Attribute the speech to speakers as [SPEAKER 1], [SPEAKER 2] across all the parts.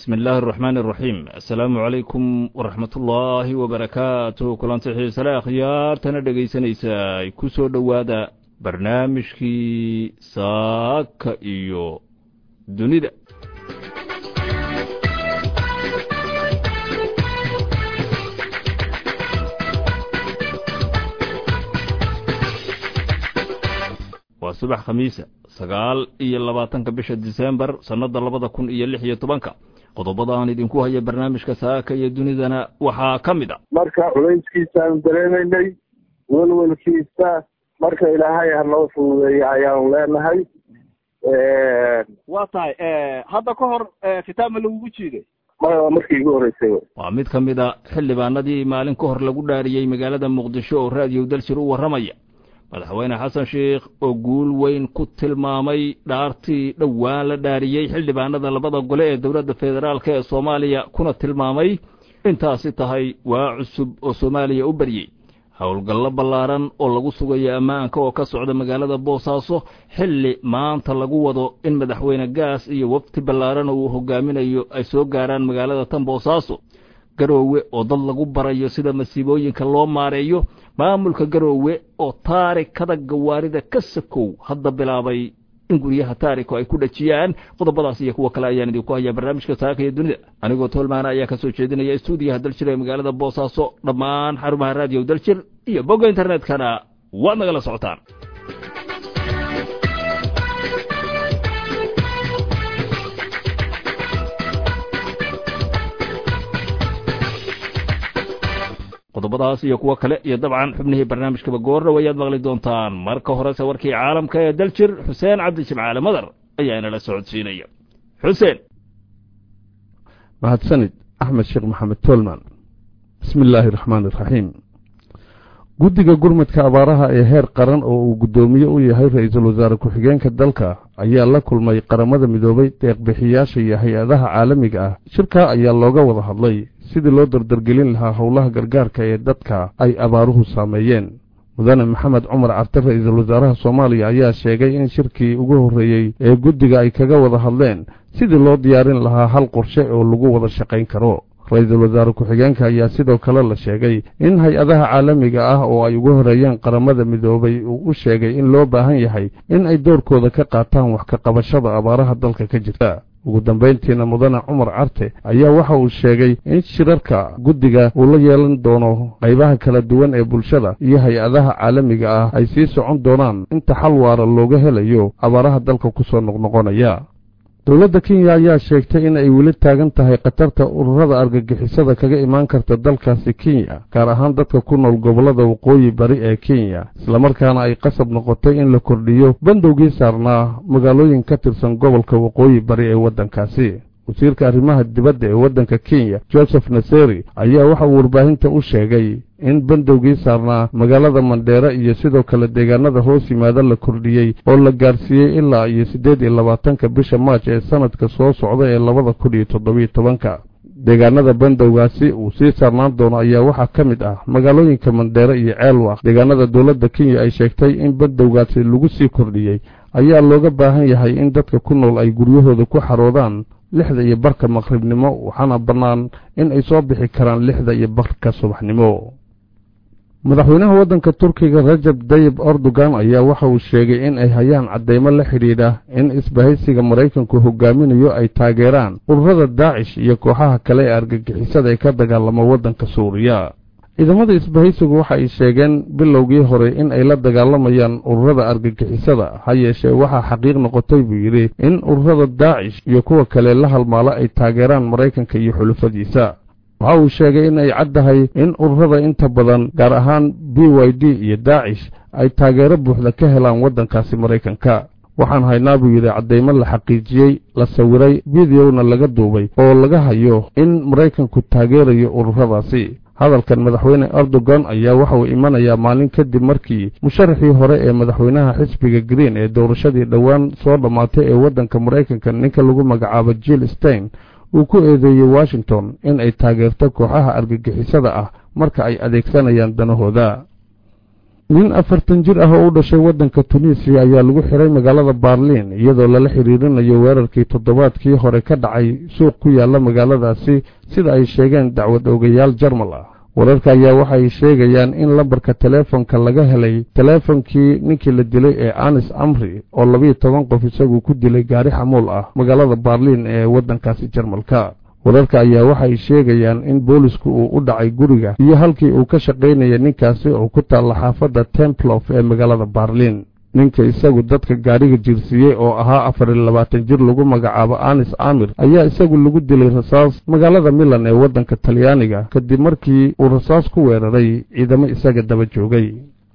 [SPEAKER 1] bismi illaahi araxmaani araxiim assalaamu calaykum waraxmatullaahi wabarakaatuh kulanti xiisale akhyaartana dhegaysanaysaa ku soo dhowaada barnaamijkii saaka iyo dunida waa subax khamiisa sagaal iyo labaatanka bisha disembar sannada labada kun iyo lix iyo tobanka qodobada aan idinku haya barnaamijka saaka iyo dunidana waxaa ka mid a
[SPEAKER 2] marka culayskiisaanu dareemaynay welwelkiisa marka ilaahay ha noo fududeeya ayaanu leenahay
[SPEAKER 3] waa tahay hadda ka hor kitaab ma lagugu jiiday
[SPEAKER 2] maya waa markii igu horreysay w
[SPEAKER 1] waa mid ka mid a xildhibaanadii maalin ka hor lagu dhaariyey magaalada muqdisho oo raadiyo daljir u warramaya madaxweyne xasan sheikh oo guul weyn ku tilmaamay dhaartii dhowaan la dhaariyey xildhibaanada labada gole ee dowladda federaalk ee soomaaliya kuna tilmaamay intaasi tahay waa cusub oo soomaaliya u baryey howlgallo ballaaran oo lagu sugayo ammaanka oo ka socda magaalada boosaaso xilli maanta lagu wado in madaxweyne gaas iyo wafti ballaaran oo uu hogaaminayo ay soo gaaraan magaalada tan boosaaso garoowe oo dad lagu barayo sida masiibooyinka loo maareeyo maamulka garoowe oo taarikada gawaarida ka sakow hadda bilaabay in guryaha taariko ay ku dhajiyaan qodobadaas iyo kuwa kale ayaan idinku hayaa barnaamijka saaka iyo dunida anigoo toolmaana ayaa ka soo jeedinaya stuudiyaha daljir ee magaalada boosaaso dhammaan xarumaha raadiyo daljir iyo bogga internetkana waad nagala socotaan qodobadaas iyo kuwo kale iyo dabcan xubnihii barnaamijkaba goorna wayaad maqli doontaan marka horese warkii caalamka ee daljir xuseen cabdijimcaale madar ayaa inala socodsiinaya xuseen
[SPEAKER 4] mahadsanid axmed sheekh maxamed toolman bismi illaahi raxmaan iraxiim guddiga gurmadka abaaraha ee heer qaran oo uu guddoomiye u yahay ra-iisul wasaare ku-xigeenka dalka ayaa la kulmay qaramada midoobay deeqbixiyaasha iyo hay-adaha caalamiga ah shirkaa ayaa looga wada hadlay sidii loo dardargelin lahaa howlaha gargaarka ee dadka ay abaaruhu saameeyeen mudane maxamed cumar carte ra-iisul wasaaraha soomaaliya ayaa sheegay in shirkii ugu horreeyey ee guddiga ay kaga wada hadleen sidii loo diyaarin lahaa hal qorshe oo lagu wada shaqayn karo ra-iisul wasaare ku-xigeenka ayaa sidoo kale la sheegay in hay-adaha caalamiga ah oo ay ugu horeeyeen qaramada midoobay uu u sheegay in loo baahan yahay in ay doorkooda ka qaataan wax ka qabashada abaaraha dalka ka jirta ugu dambayntiina mudane cumar carte ayaa waxa uu sheegay in shirarka guddiga uu la yeelan doono qaybaha kala duwan ee bulshada iyo hay-adaha caalamiga ah ay sii socon doonaan inta xal waara looga helayo abaaraha dalka ku soo noqnoqonaya dowladda kenya ayaa sheegtay in ay weli taagan tahay khatarta ururada argagixisada kaga imaan karta dalkaasi kenya gaar ahaan dadka ku nool gobollada waqooyi bari ee kenya islamarkaana ay qasab noqotay in la kordhiyo bandowgii saarnaa magaalooyin ka tirsan gobolka waqooyi bari ee waddankaasi wasiirka arrimaha dibadda ee waddanka kenya joseph naseri ayaa waxa uu warbaahinta u sheegay in bandowgii saarnaa magaalada mandheere iyo sidoo kale deegaanada hoos yimaada la kordhiyey oo la gaarsiiyey ilaa iyo siddeed iyo labaatanka bisha maaj ee sanadka soo socda ee labada kun iyo toddobiyo tobanka deegaanada bandowgaasi uu sii saarnaan doono ayaa waxaa ka mid ah magaalooyinka mandheere iyo ceelwaq deegaanada dowladda kenya ay sheegtay in bandowgaasi lagu sii kordhiyey ayaa looga baahan yahay in dadka ku nool ay guryahooda ku xaroodaan lixda iyo barka maqribnimo waxaana bannaan in ay soo bixi karaan lixda iyo barka subaxnimo madaxweynaha waddanka turkiga rajab dayib erdogan ayaa waxa uu sheegay in ay hayaan caddaymo la xidhiidha in isbahaysiga maraykanku hogaaminayo ay taageeraan ururada daacish iyo kooxaha kale ee argagixisada ee ka dagaalama waddanka suuriya ciidamada isbahaysigu waxa ay sheegeen bilowgii hore in ay la dagaalamayaan ururada argagixisada ha yeeshee waxaa xaqiiq noqotay buu yidhi in ururada daacish iyo kuwa kale la halmaalo ay taageeraan maraykanka iyo xulufadiisa waxa uu sheegay in ay caddahay in ururada inta badan gaar ahaan b y d iyo daacish ay taageero buuxda ka helaan waddankaasi maraykanka waxaan haynaa buu yidhi caddaymo la xaqiijiyey la sawiray bidiyowna laga duubay oo laga hayo in maraykanku taageerayo ururadaasi hadalkan madaxweyne erdogan ayaa waxa uu imanayaa maalin kadib markii musharaxii hore ee madaxweynaha xisbiga green ee doorashadii dhowaan soo dhammaatay ee waddanka maraykanka ninka lagu magacaabo jill stein uu ku eedeeyey washington in ay taageerto kooxaha argagixisada ah marka ay adeegsanayaan danahooda nin afartan jir ah oo u dhashay waddanka tunisiya ayaa lagu xiray magaalada baarliin iyadoo lala xiriirinayo weerarkii toddobaadkii hore ka dhacay suuq ku yaalla magaaladaasi sida ay sheegeen dacwad ogayaal jarmal ah wararka ayaa waxay sheegayaan in lambarka teleefonka laga helay teleefonkii ninkii la dilay ee anis amri oo labiyo toban qof isagu ku dilay gaari xamuul ah magaalada baarliin ee waddankaasi jarmalka wararka ayaa waxay sheegayaan in boolisku uu u dhacay guriga iyo halkii uu ka shaqaynaya ninkaasi oo ku taalla xaafadda templof ee magaalada baarliin ninka isagu dadka gaadhiga jirsiiyey oo ahaa afar iyo labaatan jir lagu magacaabo anis amir ayaa isagu lagu dilay rasaas magaalada milan ee waddanka talyaaniga kadib markii uu rasaas ku weeraray ciidamo isaga daba joogay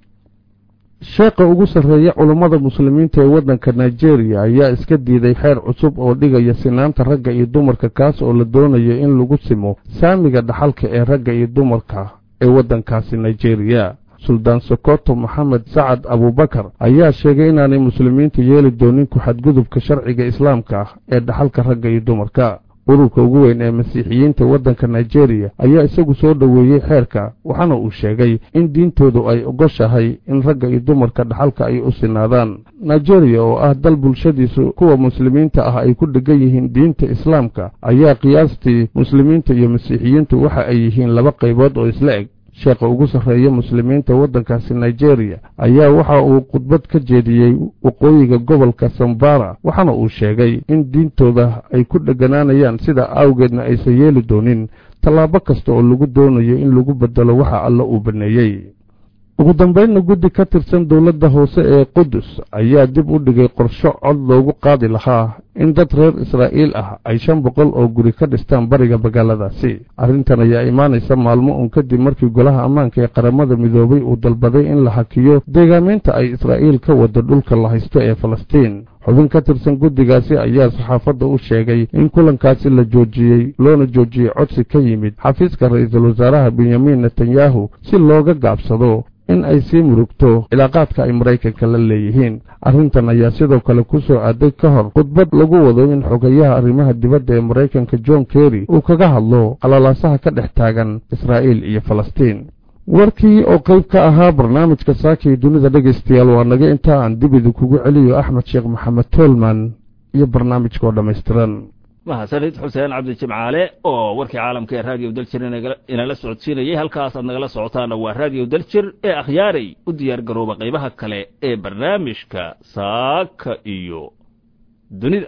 [SPEAKER 4] sheekha ugu sarreeya culummada muslimiinta ee waddanka nigeria ayaa iska diiday xeer cusub oo dhigaya sinaanta ragga iyo dumarka kaas oo la doonayo in lagu simo saamiga dhaxalka ee ragga iyo dumarka ee waddankaasi nigeria suldaan sokoto maxamed sacad abuubakar ayaa sheegay inaanay muslimiintu yeeli doonin ku-xadgudubka sharciga islaamka ah ee dhaxalka ragga iyo dumarka ururka ugu weyn ee masiixiyiinta waddanka nigeria ayaa isagu soo dhoweeyey xeerka waxaana uu sheegay in diintoodu ay ogoshahay in ragga iyo dumarka dhaxalka ay u sinaadaan nigeria oo ah dal bulshadiisu kuwa muslimiinta ah ay ku dhegan yihiin diinta islaamka ayaa qiyaastii muslimiinta iyo masiixiyiintu waxa ay yihiin laba qaybood oo isla eg sheekha ugu sarreeya muslimiinta waddankaasi nigeria ayaa waxa uu khudbad ka jeediyey waqooyiga gobolka sambara waxaana uu sheegay in diintooda ay ku dheganaanayaan sida awgeedna aysan yeeli doonin tallaabo kasta oo lagu doonayo in lagu beddelo waxa alla uu banneeyey ugu dambaynna guddi ka tirsan dowladda hoose ee qudus ayaa dib u dhigay qorsho cod loogu qaadi lahaa in dad reer israa'iil ah ay shan boqol oo guri ka dhistaan bariga magaaladaasi arrintan ayaa imaanaysa maalmo uun kadib markii golaha ammaanka ee qaramada midoobay uu dalbaday in la hakiyo deegaameynta ay israa'iil ka wado dhulka la haysto ee falastiin xubin ka tirsan guddigaasi ayaa saxaafadda u sheegay in kulankaasi la joojiyey loona joojiyey codsi ka yimid xafiiska ra'iisul wasaaraha benyamin netanyahu si looga gaabsado in ay sii murugto cilaaqaadka ay maraykanka la leeyihiin arrintan ayaa sidoo kale ku soo aaday ka hor khudbad lagu wado in xogayaha arrimaha dibadda ee maraykanka john kerry uu kaga hadlo qalalaasaha ka dhex taagan israa'iil iyo falastiin warkii oo qayb ka ahaa barnaamijka saakii dunida dhegaystayaal waa naga intaa aan dib idinkugu celiyo axmed sheekh maxamed toolman iyo barnaamijka oo dhammaystiran
[SPEAKER 1] mahadsanid xuseen cabdi jimcaale oo warkii caalamka ee raadiyo daljir inala socodsiinayay halkaasaad nagala socotaana waa raadiyo daljir ee akhyaaray u diyaar garooba qaybaha kale ee barnaamijka saaka iyo dunida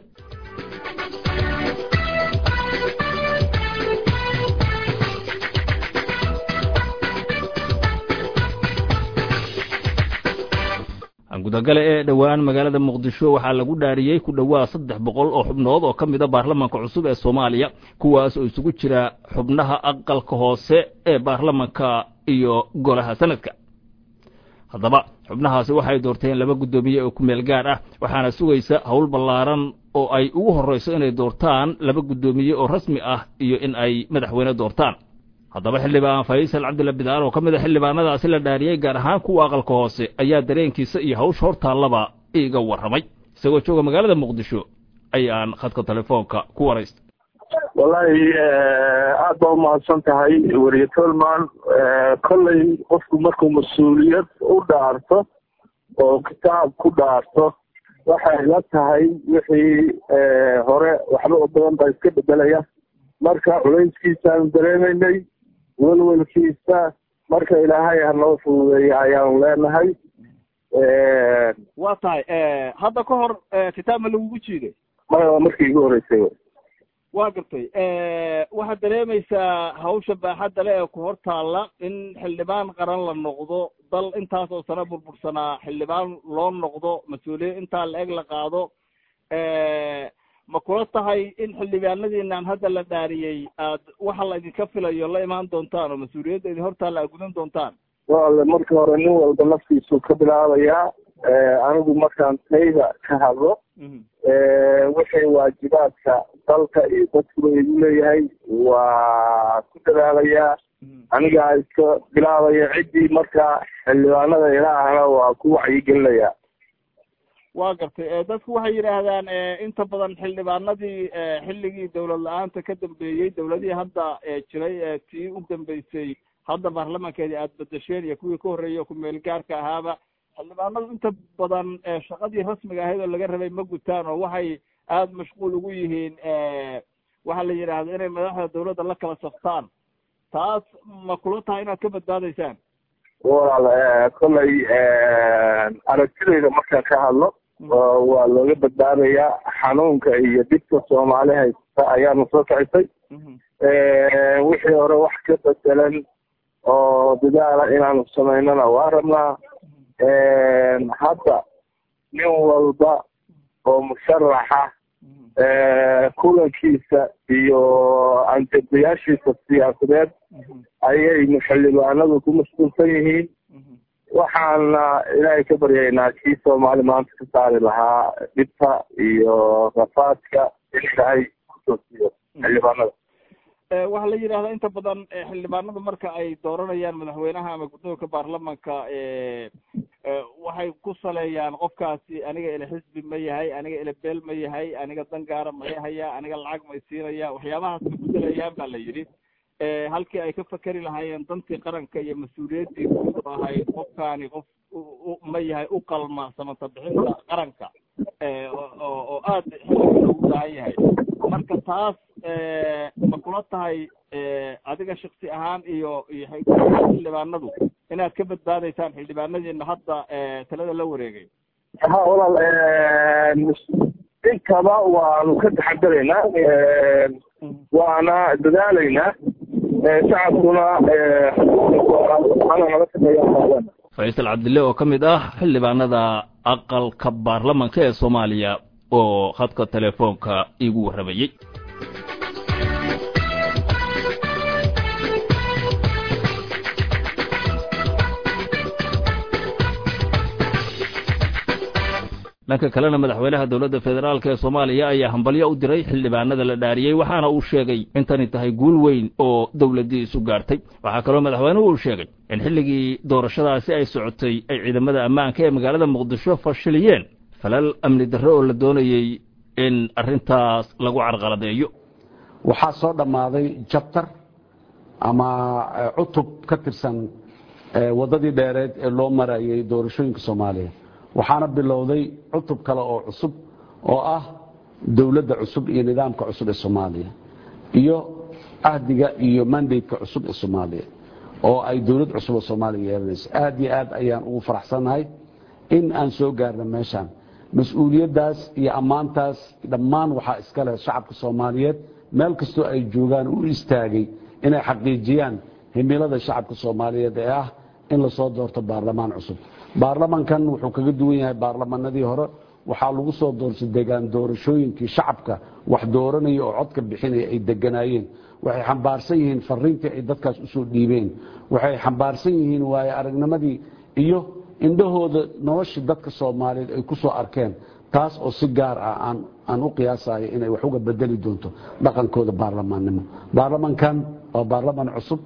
[SPEAKER 1] gudagale ee dhowaan magaalada muqdisho waxaa lagu dhaariyey ku dhowaa saddex boqol oo xubnood oo ka mida baarlamanka cusub ee soomaaliya kuwaas oo isugu jira xubnaha aqalka hoose ee baarlamanka iyo golaha sanadka haddaba xubnahaasi waxay doorteen laba guddoomiye oo ku meel gaar ah waxaana sugaysa howl ballaaran oo ay ugu horrayso inay doortaan laba guddoomiye oo rasmi ah iyo in ay madaxweyne doortaan haddaba xildhibaan faysal cabdilla bidaar oo ka mid a xildhibaanadaasi la dhaariyey gaar ahaan kuwa aqalka hoose ayaa dareenkiisa iyo hawsha hortaallaba iiga warramay isagoo jooga magaalada muqdisho ayaan khadka telefoonka ku waraystay
[SPEAKER 2] wallaahi aad baa umahadsan tahay weriye tolman kolley qofku markuu mas-uuliyad u dhaarto oo kitaab ku dhaarto waxay la tahay wixii hore waxba u badan baa iska bedelaya marka culayskiisaanu dareemaynay welwelkiisa marka ilaahay hanoo fududeeya ayaanu leenahay
[SPEAKER 3] waa tahay hadda ka hor kitaab ma lagugu jiiday
[SPEAKER 2] maya waa markii igu horeysay
[SPEAKER 3] waa gartay waxaad dareemaysaa hawsha baaxadda le ee ku hor taalla in xildhibaan qaran la noqdo dal intaas oo sano burbursanaa xildhibaan loo noqdo mas-uuliyad intaa la eg la qaado ma kula tahay in xildhibaanadiinaan hadda la dhaariyey aad waxa la idinka filayo la imaan doontaan oo mas-uuliyadda idin hortaalla aad gudan doontaan
[SPEAKER 2] wale marka hore nin walba naftiisu ka bilaabayaa anigu markaan tayda ka hadlo wixii waajibaadka dalka iyo dadkuba igu leeyahay waa ku dadaalayaa anigaa iska bilaabaya ciddii marka xildhibaanada ilaahna waa ku wacyigelinayaa
[SPEAKER 3] waa gartay dadku waxay yidhaahdaan inta badan xildhibaanadii xilligii dawlad la-aanta ka dambeeyey dawladihii hadda jiray tii u dambeysay hadda baarlamankeedii aada bedesheen iyo kuwii ka horreeyey oo ku-meel gaarka ahaaba xildhibaanadu inta badan shaqadii rasmiga ahayd oo laga rabay ma gutaan oo waxay aada mashquul ugu yihiin waxaa la yidhaahdo inay madaxda dawladda la kala saftaan taas ma kula tahay inaad ka badbaadaysaan
[SPEAKER 2] walaal kollay aragtidayda markaan ka hadlo waa looga badbaadayaa xanuunka iyo dhibka soomaali haysta ayaana soo kicisay wixii hore wax ka bedelan oo dadaala inaanu samaynana waa rabnaa hadda nin walba oo musharaxa kulankiisa iyo anjadayaashiisa siyaasadeed ayay xildhibaanadu ku mashquulsan yihiin waxaana ilaahay ka baryaynaa kii soomaali maanta ka saari lahaa dhibta iyo rafaadka in ilaahay kusoo siiyo xildhibaanada
[SPEAKER 3] waxaa la yidhahdaa inta badan xildhibaanadu marka ay dooranayaan madaxweynaha ama guddoonka baarlamanka waxay ku saleeyaan qofkaasi aniga ila xisbi ma yahay aniga ila beel ma yahay aniga dan gaara may haya aniga lacag may siinaya waxyaabahaas ma ku saleeyaan ba la yidhi halkii ay ka fakeri lahaayeen dantii qaranka iyo mas-uuliyaddii guud oo ahayd qofkaani qof ma yahay u qalma samata bixinta qaranka oo aada xilliga ugu baahan yahay marka taas ma kula tahay adiga shaksi ahaan iyo iyo xildhibaanadu inaad ka badbaadaysaan xildhibaanadiina hadda talada la wareegay
[SPEAKER 2] ha walaal intaba waanu ka taxadaraynaa waana dadaalaynaa shacabkuna ana naga shaqeeya
[SPEAKER 1] faysal cabdille oo ka mid ah xildhibaanada aqalka baarlamanka ee soomaaliya oo khadka telefoonka iigu warramayey dhanka kalena madaxweynaha dowladda federaalk ee soomaaliya ayaa hambalyo u diray xildhibaanada la dhaariyey waxaana uu sheegay intani tahay guul weyn oo dowladdii isu gaartay waxaa kaloo madaxweynuhu uu sheegay in xilligii doorashadaasi ay socotay ay ciidamada ammaanka ee magaalada muqdisho fashiliyeen falal amni darre oo la doonayey in arrintaas lagu carqaladeeyo
[SPEAKER 5] waxaa soo dhammaaday jabtar ama cutub ka tirsan waddadii dheereed ee loo marayay doorashooyinka soomaaliya waxaana bilowday cutub kale oo cusub oo ah dowladda cusub iyo nidaamka cusub ee soomaaliya iyo cahdiga iyo mandateka cusub ee soomaaliya oo ay dowlad cusub oo soomaaliya yeelanayso aad iyo aad ayaan ugu faraxsannahay in aan soo gaarna meeshaan mas-uuliyaddaas iyo ammaantaas dhammaan waxaa iska leh shacabka soomaaliyeed meel kastoo ay joogaan u istaagay inay xaqiijiyaan himilada shacabka soomaaliyeed ee ah in lasoo doorto baarlamaan cusub baarlamankan wuxuu kaga duwan yahay baarlamanadii hore waxaa lagu soo doortay degaan doorashooyinkii shacabka wax dooranaya oo codka bixinaya ay deganaayeen waxay xambaarsan yihiin fariintii ay dadkaas usoo dhiibeen waxay xambaarsan yihiin waaye aragnimadii iyo indhahooda noloshii dadka soomaaliyeed ay ku soo arkeen taas oo si gaar ah aan u qiyaasayo inay wax uga bedeli doonto dhaqankooda baarlamaannimo baarlamankan waa baarlaman cusub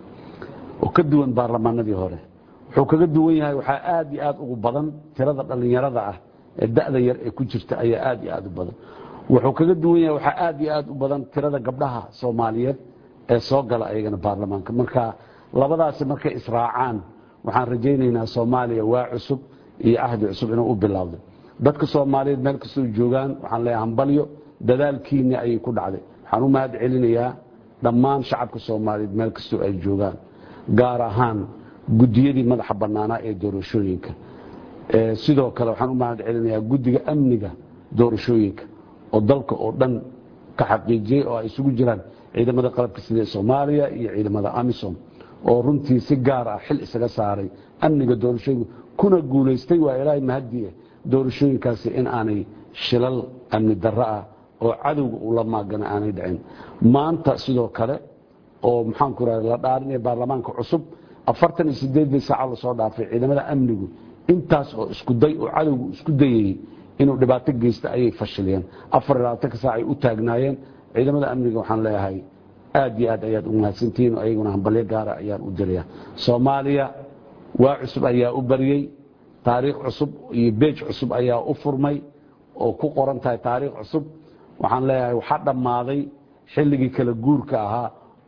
[SPEAKER 5] oo ka duwan baarlamaanadii hore wuxuu kaga duwan yahay waxaa aad iyo aad ugu badan tirada dhallinyarada ah ee da'da yar ee ku jirta ayaa aad iyo aad u badan wuxuu kaga duwan yahay waxaa aad iyo aad u badan tirada gabdhaha soomaaliyeed ee soo gala ayagana baarlamaanka marka labadaasi markay israacaan waxaan rajaynaynaa soomaaliya waa cusub iyo ahdi cusub inuu u bilowdo dadka soomaaliyeed meel kastoo joogaan waxaan leeyahay hambalyo dadaalkiinni ayay ku dhacday waxaan u mahad celinayaa dhammaan shacabka soomaaliyeed meel kastoo ay joogaan gaar ahaan gudiyadii madaxa bannaanaa ee doorashooyinka sidoo kale waxaan u mahad celinayaa guddiga amniga doorashooyinka oo dalka oo dhan ka xaqiijiyey oo ay isugu jiraan ciidamada qalabka sida soomaaliya iyo ciidamada amisom oo runtii si gaar ah xil isaga saaray amniga doorashooyinka kuna guulaystay waa ilaahay mahadiye doorashooyinkaasi in aanay shilal amni darro ah oo cadowga uu la maagana aanay dhicin maanta sidoo kale oo maxaanku raha la dhaarinaya baarlamaanka cusub afartan iyo sideedii saaca lasoo dhaafay ciidamada amnigu intaas oo isku day oo cadowgu isku dayayey inuu dhibaato geysta ayay fashiliyeen afar iyo labaatanka saac ay u taagnaayeen ciidamada amniga waxaan leeyahay aad iyo aad ayaad u mahadsantihiin oo ayaguna hambalyo gaara ayaan u diraya soomaaliya waa cusub ayaa u baryey taariikh cusub iyo beej cusub ayaa u furmay oo ku qoran tahay taariikh cusub waxaan leeyahay waxaa dhammaaday xilligii kala guurka ahaa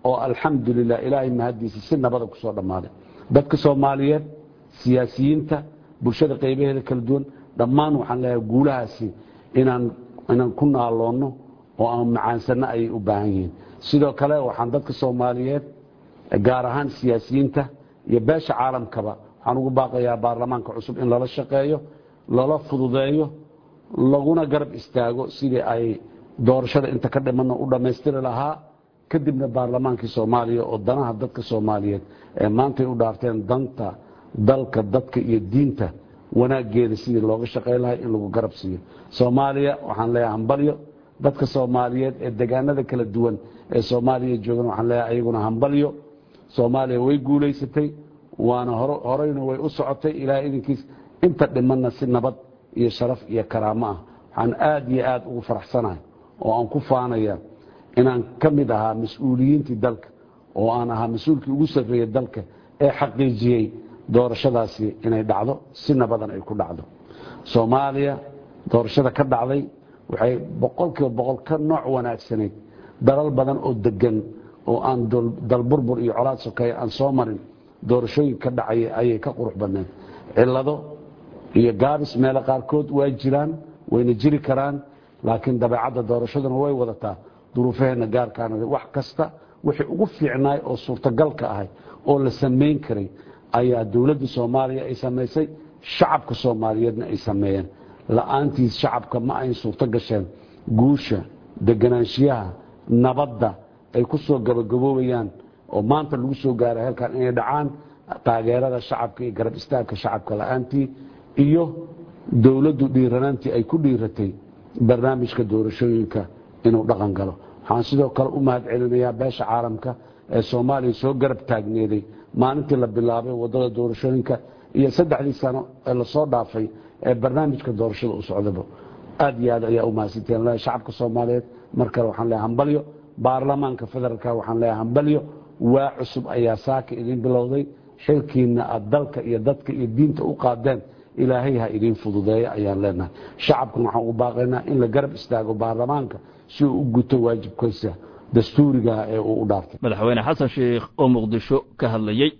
[SPEAKER 5] oo alxamdulilah ilaahay mahaddiisa si nabada ku soo dhammaaday dadka soomaaliyeed siyaasiyiinta bulshada qaybaheeda kala duwan dhammaan waxaan leeyahay guulahaasi inaan inaan ku naaloonno oo aan macaansanno ayay u baahan yihiin sidoo kale waxaan dadka soomaaliyeed gaar ahaan siyaasiyiinta iyo beesha caalamkaba waxaan ugu baaqayaa baarlamaanka cusub in lala shaqeeyo lala fududeeyo laguna garab istaago sidii ay doorashada inta ka dhimanna u dhammaystiri lahaa kadibna baarlamaankii soomaaliya oo danaha dadka soomaaliyeed ee maantay u dhaarteen danta dalka dadka iyo diinta wanaaggeeda sidii looga shaqayn lahay in lagu garab siiyo soomaaliya waxaan leeyahay hambalyo dadka soomaaliyeed ee degaanada kala duwan ee soomaaliya joogan waxaan leeyahay ayaguna hambalyo soomaaliya way guulaysatay waana horeyna way u socotay ilaahay idinkiis inta dhimanna si nabad iyo sharaf iyo karaamo ah waxaan aad iyo aad ugu faraxsanahay oo aan ku faanaya inaan ka mid ahaa mas-uuliyiintii dalka oo aan ahaa mas-uulkii ugu sarreeyey dalka ee xaqiijiyey doorashadaasi inay dhacdo si nabadan ay ku dhacdo soomaaliya doorashada ka dhacday waxay boqolkiiba boqol ka nooc wanaagsanayd dalal badan oo degan oo aan dalburbur iyo colaad sokeeye aan soo marin doorashooyin ka dhacaya ayay ka qurux badneed cillado iyo gaabis meelo qaarkood waa jiraan wayna jiri karaan laakiin dabeecadda doorashaduna way wadataa duruufaheenna gaarkaana wax kasta wixii ugu fiicnaay oo suurtagalka ahay oo la samayn karay ayaa dowladda soomaaliya ay samaysay shacabka soomaaliyeedna ay sameeyeen la-aantiis shacabka ma ayn suurto gasheen guusha deganaanshiyaha nabadda ay ku soo gabagaboobayaan oo maanta lagu soo gaaray halkan inay dhacaan taageerada shacabka iyo garab istaagka shacabka la-aantii iyo dowladdu dhiiranaantii ay ku dhiiratay barnaamijka doorashooyinka inuu dhaqan galo waxaan sidoo kale u mahad celinayaa beesha caalamka ee soomaaliya soo garab taagneeday maalintii la bilaabay wadada doorashooyinka iyo saddexdii sano ee lasoo dhaafay ee barnaamijka doorashada u socdaba aad iyo aad ayaa u mahadsanteen shacabka soomaaliyeed mar kale waxaan leeyahay hambalyo baarlamaanka federaalka waxaan leeyahay hambalyo waa cusub ayaa saaka idin bilowday xilkiina aad dalka iyo dadka iyo diinta u qaadeen ilaahay ha idiin fududeeya ayaan leenahay shacabkan waxaan u baaqaynaa in la garab istaago baarlamaanka si uu u guto waajibkiisa dastuurigaha ee uu u dhaartay
[SPEAKER 1] madaxweyne xasan sheikh oo muqdisho ka hadlayey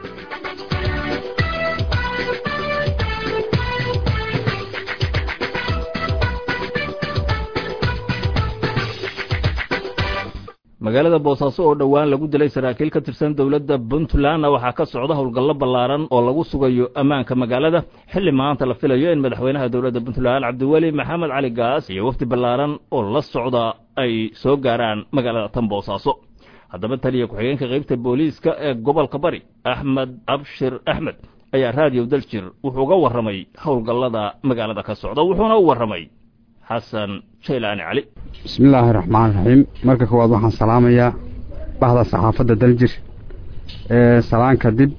[SPEAKER 1] magaalada boosaaso oo dhowaan lagu dilay saraakiil ka tirsan dowladda puntlandna waxaa ka socda howlgallo ballaaran oo lagu sugayo ammaanka magaalada xilli maanta la filayo in madaxweynaha dowladda puntland cabdiweli maxamed cali gaas iyo wafdi ballaaran oo la socda ay soo gaaraan magaalada tan boosaaso haddaba taliya ku-xigeenka qaybta booliiska ee gobolka bari axmed abshir axmed ayaa raadiyo daljir wuxuu uga warramay howlgallada magaalada ka socda wuxuuna u warramay xasan jaylaani cali
[SPEAKER 6] bismillaahi raxmaan raxiim marka koowaad waxaan salaamayaa bahda saxaafadda daljir ee salaan kadib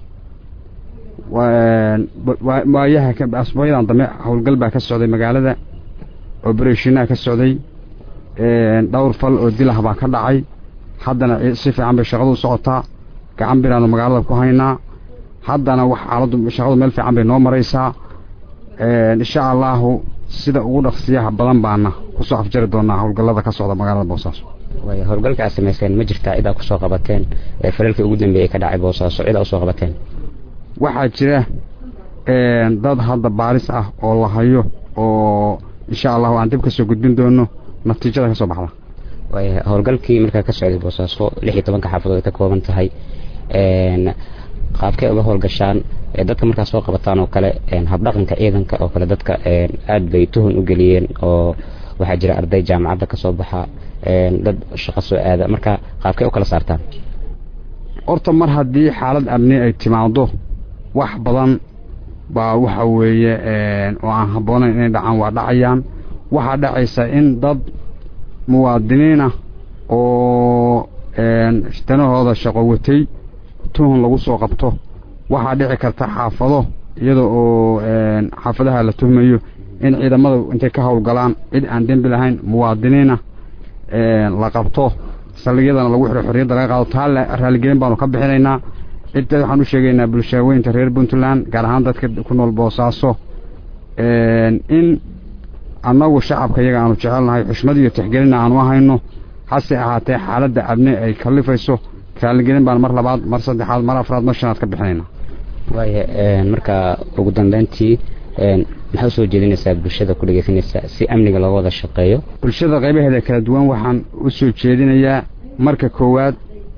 [SPEAKER 6] waayaha asbuucyadan dambe howlgal baa ka socday magaalada obereshinaha ka socday dhowr fal oo dilah baa ka dhacay haddana si fiican bay shaqadu u socotaa gacan biraanu magaalada ku haynaa haddana wax xaaladdu shaqadu meel fiican bay noo maraysaa insha allaahu sida ugu dhaqsiyaha badan baana kusoo afjari doonaa howlgallada ka socda magaalada boosaaso
[SPEAKER 7] way howlgalka aad samayseen ma jirtaa cidaa kusoo qabateen ee falalkii ugu dambeeyey ka dhacay boosaaso cidaa usoo qabateen
[SPEAKER 6] waxaa jira dad hadda baaris ah oo la hayo oo insha allahu aan dib kasoo gudbin doono natiijada ka soo baxda
[SPEAKER 7] way howlgalkii markaa ka socday boosaaso lix iyo tobanka xaafadood ay ka kooban tahay qaabkay uga howlgashaan dadka markaa soo qabataan oo kale habdhaqanka ciidanka oo kale dadka aad bay tuhun u geliyeen oo waxaa jira arday jaamacadda ka soo baxa dad shaqo soo aada marka qaabkay u kala saartaan
[SPEAKER 6] horta mar haddii xaalad amni ay timaado wax badan baa waxa weeye oo aan habboonayn inay dhacaan waa dhacayaan waxaa dhacaysa in dad muwaadiniinah oo danahooda shaqo watay tuhun lagu soo qabto waxaa dhici karta xaafado iyada oo xaafadaha la tuhmayo in ciidamada intay ka howlgalaan cid aan dembi lahayn muwaadiniina la qabto saldhigyadana lagu xiro xorriyadda laga qaado taa raaligelin baanu ka bixinaynaa cidda waxaan u sheegaynaa bulshaaweynta reer puntland gaar ahaan dadka ku nool boosaaso in annagu shacabka iyaga aanu jecelnahay xushmad iyo tixgelina aanu ahayno hase ahaatee xaaladda abni ay kallifayso raaligelin baan mar labaad mar saddexaad mar afraad mar shanaad ka bixinayna
[SPEAKER 7] waaya marka ugu dambeyntii maxaa usoo jeedinaysaa bulshada ku dhegeysanaysa si amniga looga wada shaqeeyo
[SPEAKER 6] bulshada qaybaheeda kala duwan waxaan u soo jeedinayaa marka koowaad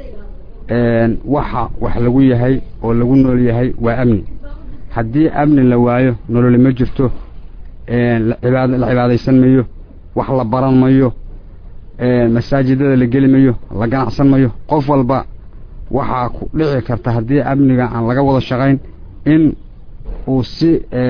[SPEAKER 6] waxa wax lagu yahay oo lagu nool yahay waa amni haddii amni la waayo nololi ma jirto la cibaadaysan mayo wax la baran mayo masaajidada la geli mayo la ganacsan mayo qof walba waxaa ku dhici karta haddii amniga aan laga wada shaqayn in uu si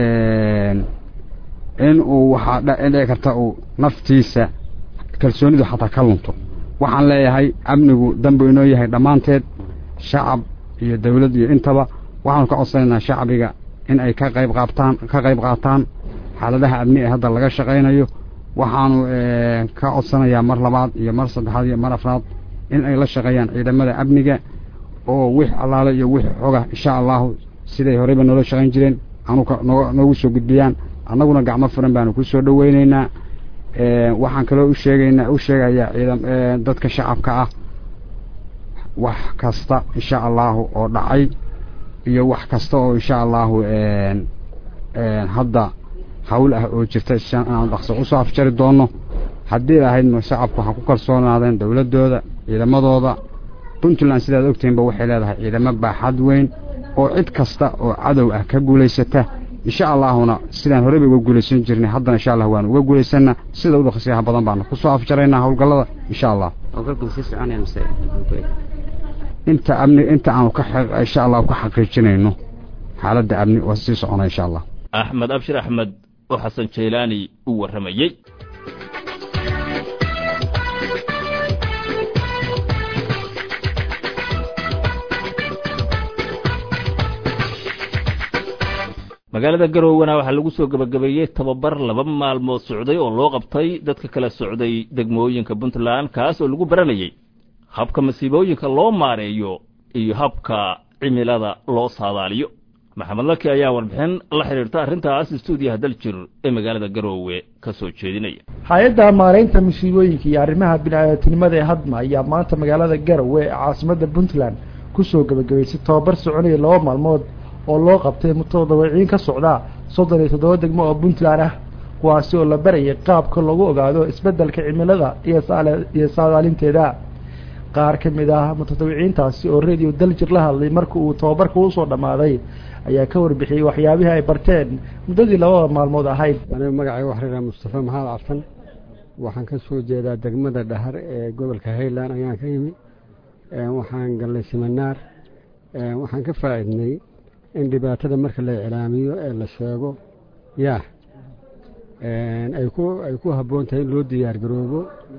[SPEAKER 6] in uu waxaa dhici karta uu naftiisa kalsoonidu xataa ka lunto waxaan leeyahay amnigu danbu inoo yahay dhammaanteed shacab iyo dawlad iyo intaba waxaanu ka codsanaynaa shacbiga in ay ka qayb qaabtaan ka qayb qaataan xaaladaha amni ee hadda laga shaqaynayo waxaanu ka codsanayaa mar labaad iyo mar saddexaad iyo mar afraad in ay la shaqeeyaan ciidamada amniga oo wix allaale iyo wix xoga insha allahu siday horeyba noola shaqayn jireen anuka noogu soo gudbiyaan annaguna gacmo furan baanu ku soo dhoweyneynaa waxaan kaloo u sheegaynaa u sheegayaa ciidam dadka shacabka ah wax kasta insha allahu oo dhacay iyo wax kasta oo insha allahu hadda hawl ah oo jirta inaan dhaqso usoo afjari doonno haddii lahayd shacabku waxaa ku kalsoonaadeen dowladdooda ciidamadooda puntland sidaad ogtihiinba waxay leedahay ciidamo baaxad weyn oo cid kasta oo cadow ah ka guulaysata insha allaahuna sidaan horeyba uga guulaysan jirnay haddana insha allah waanu uga guulaysana sida u dhaqsiyaha badan baanu ku soo afjaraynaa howlgallada insha allah inta amni inta aanu ka insha allahu ka xaqiijinayno xaaladda amni waa sii socona insha allah
[SPEAKER 1] axmed abshir axmed oo xasan jaylaani u warramayey magaalada garowana waxaa lagu soo gebagabeeyey tababar laba maalmood socday oo loo qabtay dadka kala socday degmooyinka puntland kaas oo lagu baranayey habka masiibooyinka loo maareeyo iyo habka cimilada loo saadaaliyo maxamed laki ayaa warbixin la xidhiirta arrintaas stuudiyaha daljir ee magaalada garoowe ka soo jeedinaya
[SPEAKER 8] hay-adda maaraynta musiibooyinka iyo arrimaha bini-aadamtinimada ee hadma ayaa maanta magaalada garowe ee caasimadda puntland ku soo gebagabaysay tobabar soconaya laba maalmood oo loo qabtay mutadawiciin ka socda soddon iyo toddoba degmo oo puntland ah kuwaasi oo la barayay qaabka lagu ogaado isbeddelka cimilada iyo saadaalinteeda qaar ka mid ah mutadawiciintaasi oo radio daljir la hadlay marka uu tababarka usoo dhammaaday ayaa ka warbixiyey waxyaabihii ay barteen muddadii labada maalmood ahayd
[SPEAKER 9] aniga magacayga waxrira mustafa maxamed carsan waxaan ka soo jeedaa degmada dhahar ee gobolka highland ayaan ka yimi waxaan gallay siminaar waxaan ka faa'iidnay in dhibaatada marka la iclaamiyo ee la sheego yaa ay ku ay ku habboon tahay in loo diyaar garoobo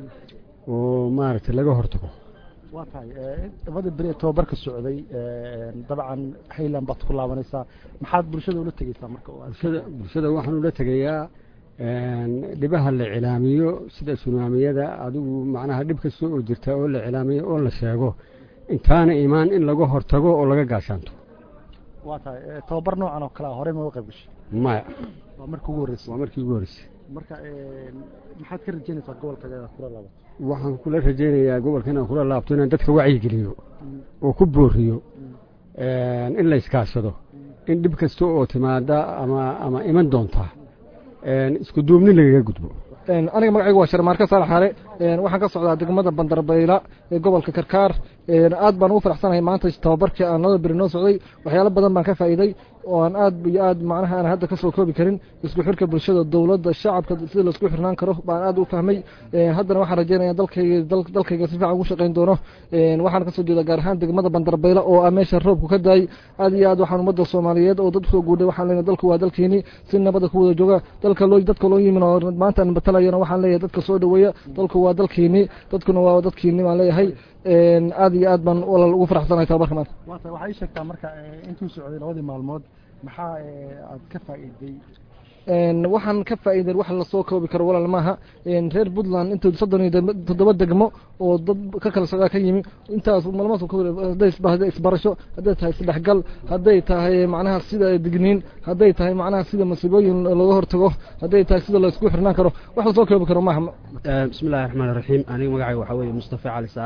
[SPEAKER 9] oo maaragtay laga hortago
[SPEAKER 8] waa tahay labada beri ee tobabarka socday dabcan highland baad ku laabanaysaa maxaad bulshada ula tegeysaa marka
[SPEAKER 9] bulshada bulshada waxaan ula tegayaa dhibaha la cilaamiyo sida sunaamiyada adigu macnaha dhib kasta oo jirta oo la cilaamiyo oo la sheego intaana imaan in laga hortago oo laga gaashaanto
[SPEAKER 8] waa tahay tobabar noocan oo kale a horey ma uga qayb gashay
[SPEAKER 9] maya
[SPEAKER 8] waa markii ugu horreysay
[SPEAKER 9] waa markii ugu horreysay
[SPEAKER 8] marka maxaad ka rajeynaysaa gobolka kula laabato
[SPEAKER 9] waxaan kula rajaynayaa gobolka inaan kula laabto inaan dadka wacyigeliyo oo ku booriyo in la iskaashado in dhib kasta oo timaada ama ama iman doonta isku duubni lagaga gudbo
[SPEAKER 10] aniga magacaygu waa sharmaarka saalax xaale waxaan ka socdaa degmada bandarbayla ee gobolka karkaar aad baan ugu faraxsanahay maanta tababarkii aan laba beri noo socday waxyaalo badan baan ka faa'iiday oo aan aad iyo aad macnaha aan hadda ka soo koobi karin isku xirka bulshada dowladda shacabka sida laisku xirnaan karo baan aad u fahmay haddana waxaan rajeynaya dalkayga dalkayga si fiican ugu shaqayn doono waxaan kasoo jeeda gaar ahaan degmada bandarbayla oo ah meesha roobku ka daay aad iyo aad waxaan ummadda soomaaliyeed oo dad soo guudhay waxaan leenahay dalku waa dalkiini si nabada ku wada jooga dalka loo dadka loo yimin oo maanta aan batalayana waxaan leeyahay dadka soo dhaweeya dalku waa dalkiini dadkuna waa dadkiini baan leeyahay aad iyo aad baan walaal ugu faraxsanahay tababarka maanta
[SPEAKER 8] waata waxaa ii sheegtaa marka intuu socday labadii maalmood maxaa aad ka faa'iiday
[SPEAKER 10] waxaan ka faa'iiday wax la soo koobi karo walaal maaha reer puntland inta soddon iyo toddoba degmo oo dad ka kala socdaa ka yimi intaas malmaas hadday isbarasho hadday tahay isdhexgal hadday tahay macnaha sida digniin hadday tahay macnaha sida masiibooyin looga hortago hadday tahay sida laisku xirnaan karo wax la soo koobi karo maaha
[SPEAKER 11] bismi illahi raxmaan raxiim aniga magacayga waxaa weeye mustafa cali saalax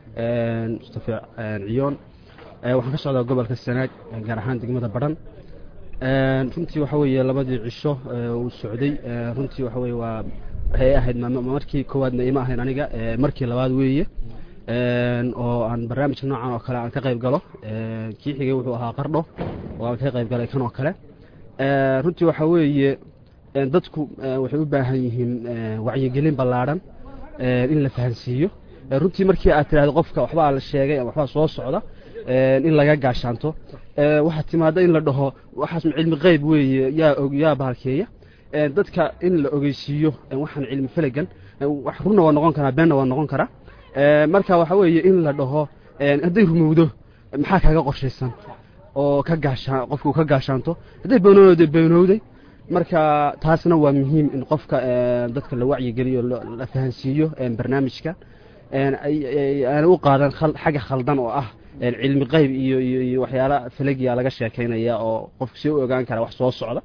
[SPEAKER 11] mustafa ciyoon waxaan ka socdaa gobolka sanaag gaar ahaan degmada badhan runtii waxa weeye labadii cisho uu socday runtii waxa weye waa waxay ahayd markii koowaadna ima ahayn aniga markii labaad weeye oo aan barnaamijka noocan oo kale aan ka qayb galo kii xigay wuxuu ahaa qardho oo aan ka qayb galay kan oo kale runtii waxa weeye dadku waxay u baahan yihiin wacyigelin ballaadhan in la fahansiiyo runtii markii aad tidhahdo qofka waxbaa la sheegay ama waxbaa soo socda in laga gaashaanto waxaa timaada in la dhaho waxaas cilmi qeyb weeye yaa og yaa bahalkeeya dadka in la ogeysiiyo waxaan cilmi felagan wax runna waa noqon karaa beenna waa noqon karaa marka waxa weeye in la dhaho hadday rumowdo maxaa kaaga qorshaysan oo ka gaashaan qofku ka gaashaanto hadday beenowday beenowday marka taasna waa muhiim in qofka dadka la wacyigeliyo la fahansiiyo barnaamijka aana u qaadan xagga khaldan oo ah cilmi qeyb iyo iyo iyo waxyaala falagiya laga sheekaynaya oo qofku si u ogaan kara wax soo socda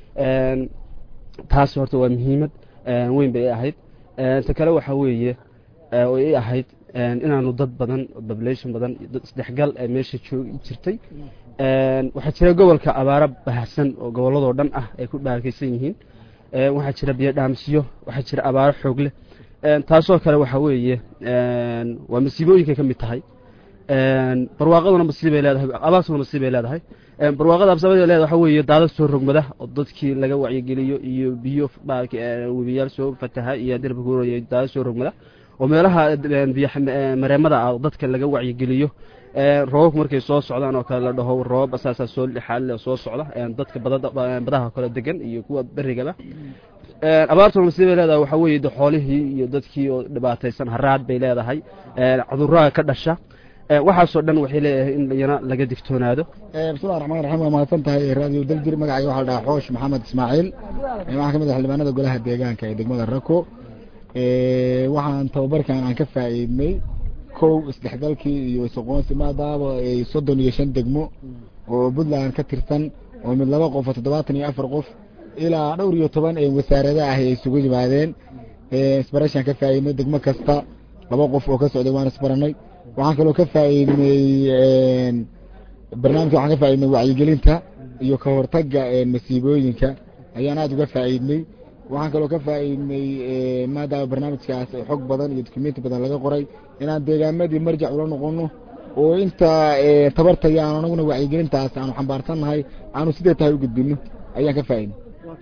[SPEAKER 11] taas horta waa muhiimad weyn bay ahayd ta kale waxa weeye oo i ahayd inaanu dad badan population badan dad isdhexgal meesha joogi jirtay waxaa jira gobolka abaaro bahasan oo gobolladoo dhan ah ay ku dhaarkaysan yihiin waxaa jira biyo dhaamsiyo waxaa jira abaaro xoog leh taasoo kale waxa weeye waa masiibooyinkay ka mid tahay barwaaqaduna masiibay leedahay abaartuna masiibay leedahay barwaaqada absabada leedahay waxa weeye daadad soo rogmada oo dadkii laga wacyigeliyo iyo biyo webiyaal soo fataha iyo derbi kuuraya daadad soo rogmada oo meelaha biyo mareemada ah dadka laga wacyigeliyo roobabku markay soo socdaan oo kale la dhaho roobab asaasaa soo xaalile soo socda dadka badaha kale degan iyo kuwa berigaba abaartuna masiibay leedahay waxa weeye de xoolihii iyo dadkii oo dhibaataysan haraad bay leedahay cudurada ka dhasha waxaasoo dhan waxay leeyahay in iyana laga digtoonaado
[SPEAKER 12] bismillahi raxmaan raxiim waa mahadsan tahay raadiyo daljir magacayga waxaa la dhahaa xoosh maxamed ismaaciil waxaa ka mid ah xildhibaanada golaha deegaanka ee degmada rako waxaan tababarkan aan ka faa'iidnay kow isdhexgalkii iyo isaqoonsi maadaaba ay soddon iyo shan degmo oo puntland ka tirsan oo mid laba qof oo toddobaatan iyo afar qof ilaa dhowr iyo toban ee wasaarada ah ay isugu yimaadeen isbarashaan ka faa'iidnay degmo kasta laba qof oo ka socday waan isbaranay waxaan kaloo ka faa'iidnay barnaamijka waxaan ka faa'iidnay wacyigelinta iyo ka hortagga masiibooyinka ayaan aada uga faa'iidnay waxaan kaloo ka faa'iidnay maadaama barnaamijkaas xog badan iyo dukumenti badan laga qoray inaan deegaamadii marjac ula noqono oo inta tabartaya aan anaguna wacyigelintaas aanu xambaarsannahay aanu sidee tahay u gudbino ayaan ka faa'iidnay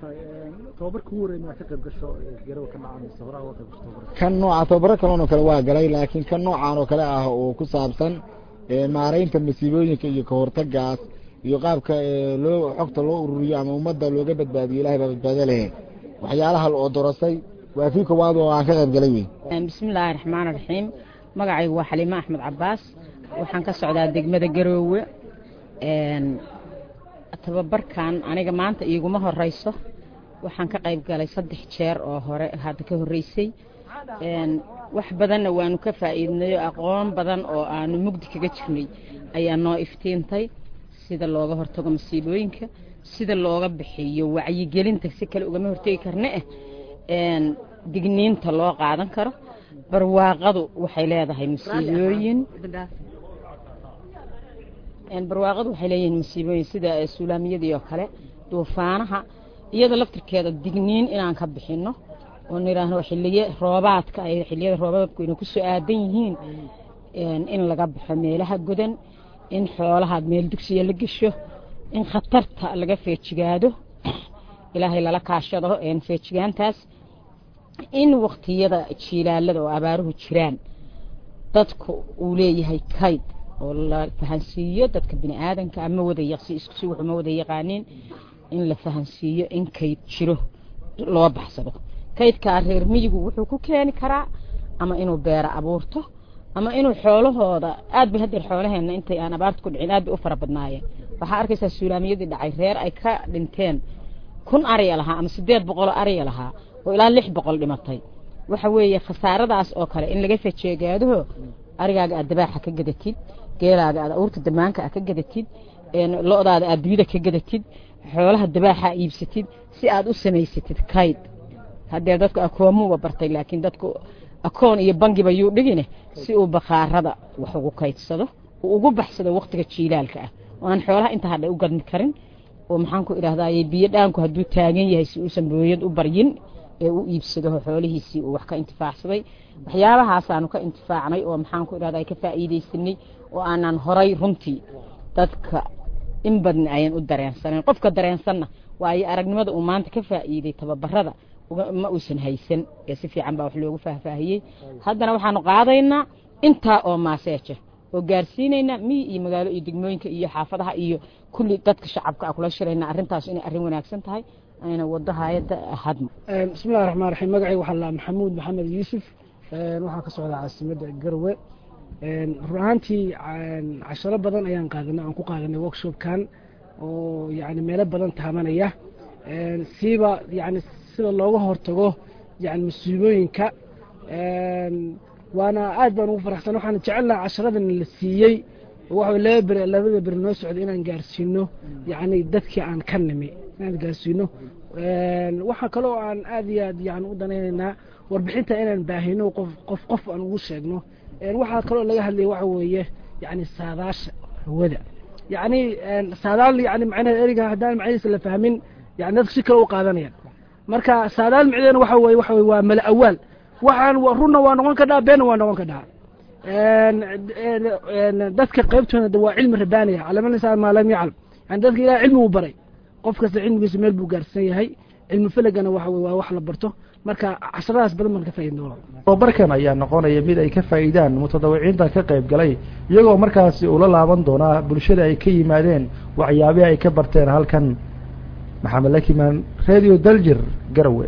[SPEAKER 12] kan nooca tababaro kaloon oo kale waa galay laakiin kan noocan oo kale ah oo ku saabsan maaraynta masiibooyinka iyo kahortagaas iyo qaabka loo xogta loo ururiyo ama ummadda looga badbaadiyo ilahay baa badbaado lehe waxyaalaha oo dorasay waa kii koowaad oo aan ka qayb galay wey
[SPEAKER 13] bismillaahi raxmaani raxiim magacaygu waa xaliime axmed cabaas waxaan ka socdaa degmada garoowe tababarkan aniga maanta iiguma horeyso waxaan ka qayb galay saddex jeer oo hore hadda ka horreysay wax badanna waanu ka faa'iidnayo aqoon badan oo aanu mugdi kaga jirnay ayaa noo iftiintay sida looga hortago masiibooyinka sida looga bixiyo wacyigelinta si kale ugama hortegi karne eh digniinta loo qaadan karo barwaaqadu waxay leedahay masiibooyin barwaaqadu waxay leeyihiin masiibooyin sida suulaamiyadii oo kale duufaanaha iyada laftirkeeda digniin inaan ka bixino oo nidhaahno xiliye roobaadka ay xiliyada roobaadku inay ku soo aadan yihiin in laga baxo meelaha godan in xoolaha meel dugsiya la gesho in khatarta laga feejigaado ilaahay lala kaashado feejigaantaas in waktiyada jiilaalada oo abaaruhu jiraan dadku uu leeyahay kayd oo la fahansiiyo dadka bini aadanka ama wada yaqsi isku si wuxuma wada yaqaaniin in la fahansiiyo in kayd jiro loo baxsado kaydkaa reer miyigu wuxuu ku keeni karaa ama inuu beera abuurto ama inuu xoolahooda aad bay haddeer xoolaheenna intay aan abaarta ku dhicin aad bay u fara badnaayeen waxaa arkaysaa suulaamiyadii dhacay reer ay ka dhinteen kun ariya lahaa ama siddeed boqoloo ariya lahaa oo ilaa lix boqol dhimatay waxa weeye khasaaradaas oo kale in laga fajeegaadaho arigaaga aad dabaaxa ka gadatid geelaaga aad awrta damaanka aad ka gadatid lo-daada aad biyida ka gadatid xoolaha dabaaxa iibsatid si aad u samaysatid kayd haddee dadku akoomuba bartay laakiin dadku akoon iyo bangiba yuu dhigine si uu bakhaarada wax ugu kaydsado uu ugu baxsado waktiga jiilaalka ah oo aan xoolaha inta hadha u gadmi karin oo maxaan ku idhahdaye biyo dhaanku hadduu taagan yahay si uusan booyad u baryin ee u iibsado xoolihiisii uu wax ka intifaacsaday waxyaabahaasaan ka intifaacnay oo maxaan ku idhahdaa ka faa'iidaysanay oo aanan horay runtii dadka in badan ayan u dareensanayn qofka dareensanna waayo aragnimada uu maanta ka faa'iiday tababarada ma uusan haysan ee si fiican baa wax loogu faahfaahiyey haddana waxaanu qaadaynaa intaa oo maaseeja oo gaarsiinaynaa miyi iyo magaalo iyo degmooyinka iyo xaafadaha iyo kulli dadka shacabka a kula shirayna arrintaas inay arrin wanaagsan tahay ayna wado hayadda hadma
[SPEAKER 14] bismillahi raxmaan raxiim magacayga waxaa laa maxamuud maxamed yuusuf waxaa ka socdaa caasimadda garwe run ahaantii casharo badan ayaan qaadanay aan ku qaadanay workshopkan oo yani meelo badan taabanaya siiba yani sida looga hortago yani masiibooyinka waana aad baan ugu faraxsan waxaan jecelnaha casharadan la siiyey waxa laba beri labada beri noo socda inaan gaarsiino yani dadkii aan ka nimi inaan gaarsiino waxaa kaloo aan aad iyo aad yani u danaynaynaa warbixinta inaan baahino qof qof qof aan ugu sheegno waxaa kaloo laga hadlaya waxa weeye yani saadaasha hawada yani saadaal yani macnaheed eriga haddaan macnihiisa la fahmin yani dadku si kale u qaadanayaan marka saadaal micdeena waxa weye waxa weye waa mala awaal waxaan runna waa noqon kadhaa beenna waa noqon kadhaa dadka qaybtooda waa cilmi rabaaniya calaman insaan maa lam yaclam yani dadka ilahay cilmi uu baray qof kasta cilmigiisa meel buu gaarsan yahay cilmi felagana waxa weye waa wax la barto marka casharadaas badan baan ka faaidin doona
[SPEAKER 8] tababarkan ayaa noqonaya mid ay ka faa'iidaan mutadawiciinta ka qayb galay iyagoo markaasi ula laaban doonaa bulshada ay ka yimaadeen waxyaabihi ay ka barteen halkan maxamed lakimaan radio daljir garawe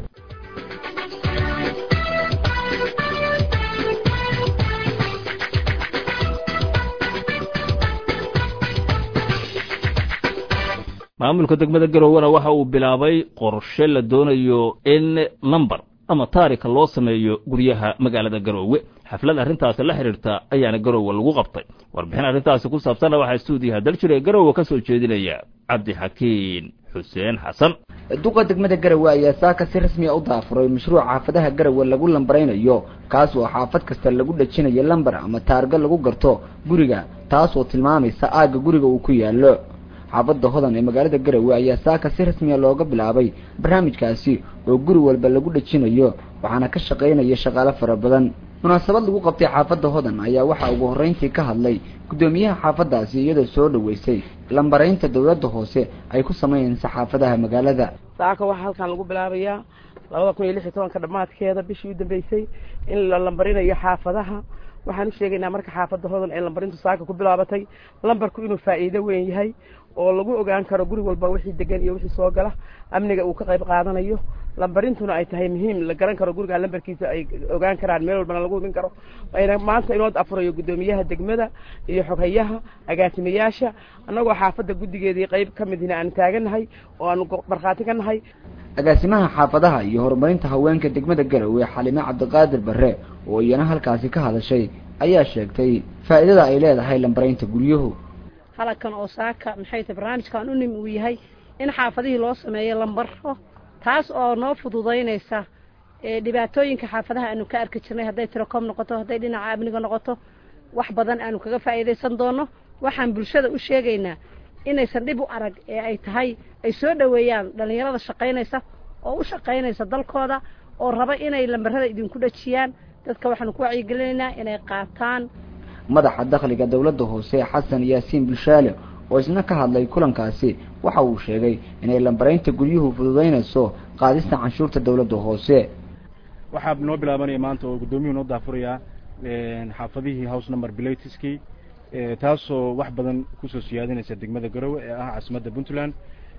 [SPEAKER 1] maamulka degmada garowena waxa uu bilaabay qorshe la doonayo in number ama taarika loo sameeyo guryaha magaalada garoowe xaflad arrintaasi la xidhiirta ayaana garoowe lagu qabtay warbixin arrintaasi ku saabsanna waxaa stuudiyaha daljir ee garoowe ka soo jeedinaya cabdixakiin xuseen xasan
[SPEAKER 15] duqa degmada garawe ayaa saaka si rasmiya u daafuray mashruuc xaafadaha garawe lagu lambaraynayo kaas oo xaafad kasta lagu dhajinayo lambar ama taarga lagu garto guriga taas oo tilmaamaysa aagga guriga uu ku yaallo xaafadda hodan ee magaalada garawe ayaa saaka si rasmiya looga bilaabay barnaamijkaasi oo guri walba lagu dhajinayo waxaana ka shaqaynaya shaqaale fara badan munaasabad lagu qabtay xaafadda hodan ayaa waxaa ugu horreyntii ka hadlay guddoomiyaha xaafaddaasi iyadoo soo dhoweysay lambaraynta dowladda hoose ay ku sameynaysa xaafadaha magaalada
[SPEAKER 16] saaka waxaa halkan lagu bilaabayaa labada kun iyo lix iyo tobanka dhammaadkeeda bishii u dambeysay in la lambarinayo xaafadaha waxaan u sheegaynaa marka xaafadda hodan ee lambarintu saaka ku bilaabatay lambarku inuu faa'iido weyn yahay oo lagu ogaan karo guri walba wixii degan iyo wixii soo gala amniga uu ka qayb qaadanayo lambarintuna ay tahay muhiim la garan karo guriga lambarkiisa ay ogaan karaan meel walbana lagu hubin karo ayna maanta inoo afurayo guddoomiyaha degmada iyo xoghayaha agaasimayaasha annagoo xaafadda guddigeedii qayb ka midina aan taaganahay oo aanu markhaati ka nahay
[SPEAKER 15] agaasimaha xaafadaha iyo horumarinta haweenka degmada garowe xalime cabdiqaadir barre oo iyana halkaasi ka hadashay ayaa sheegtay faa'iidada ay leedahay lambaraynta guryuhu
[SPEAKER 17] halkan oo saaka maxay tahay barnaamijkan u nim uu yahay in xaafadihii loo sameeyo lambaro taas oo noo fududaynaysa dhibaatooyinka xaafadaha aanu ka arki jirnay hadday tilecom noqoto hadday dhinaca amniga noqoto wax badan aanu kaga faa'iidaysan doono waxaan bulshada u sheegaynaa inaysan dhib u arag ee ay tahay ay soo dhoweeyaan dhallinyarada shaqaynaysa oo u shaqaynaysa dalkooda oo raba inay lambarada idinku dhajiyaan dadka waxaanu ku wacyigelinaynaa inay qaataan
[SPEAKER 15] madaxa dakhliga dowladda hoose xasan yaasiin bulshaale oo isna ka hadlay kulankaasi waxa uu sheegay inay lambaraynta guryuhu fududaynayso qaadista canshuurta dowladda hoose
[SPEAKER 18] waxaa noo bilaabanaya maanta oo guddoomiyuhu noo daafurayaa xaafadihii house number bilatiskii taasoo wax badan kusoo siyaadinaysa degmada garowe ee ah caasimadda puntland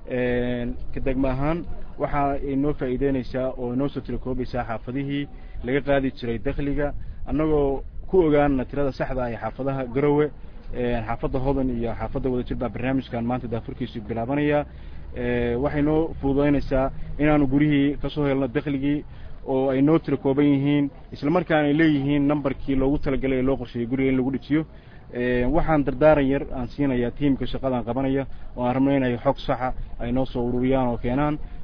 [SPEAKER 18] ka degmo ahaan waxa ay noo faa'iideynaysaa oo inoo soo tirakoobaysaa xaafadihii laga qaadi jiray dakhliga annagoo ku ogaana tirada saxda ah ee xaafadaha garowe xaafadda hodan iyo xaafadda wadajir baa barnaamijkan maanta daafurkiisu bilaabanaya waxay noo fududaynaysaa inaanu gurihii kasoo helno dakhligii oo ay noo tira kooban yihiin isla markaana ay leeyihiin nambarkii loogu talagalay ee loo qorsheeyey guriga in lagu dhejiyo waxaan dardaaran yar aan siinayaa tiimka shaqadan qabanaya oo aan rabno inay xog saxa ay noo soo ururiyaan oo keenaan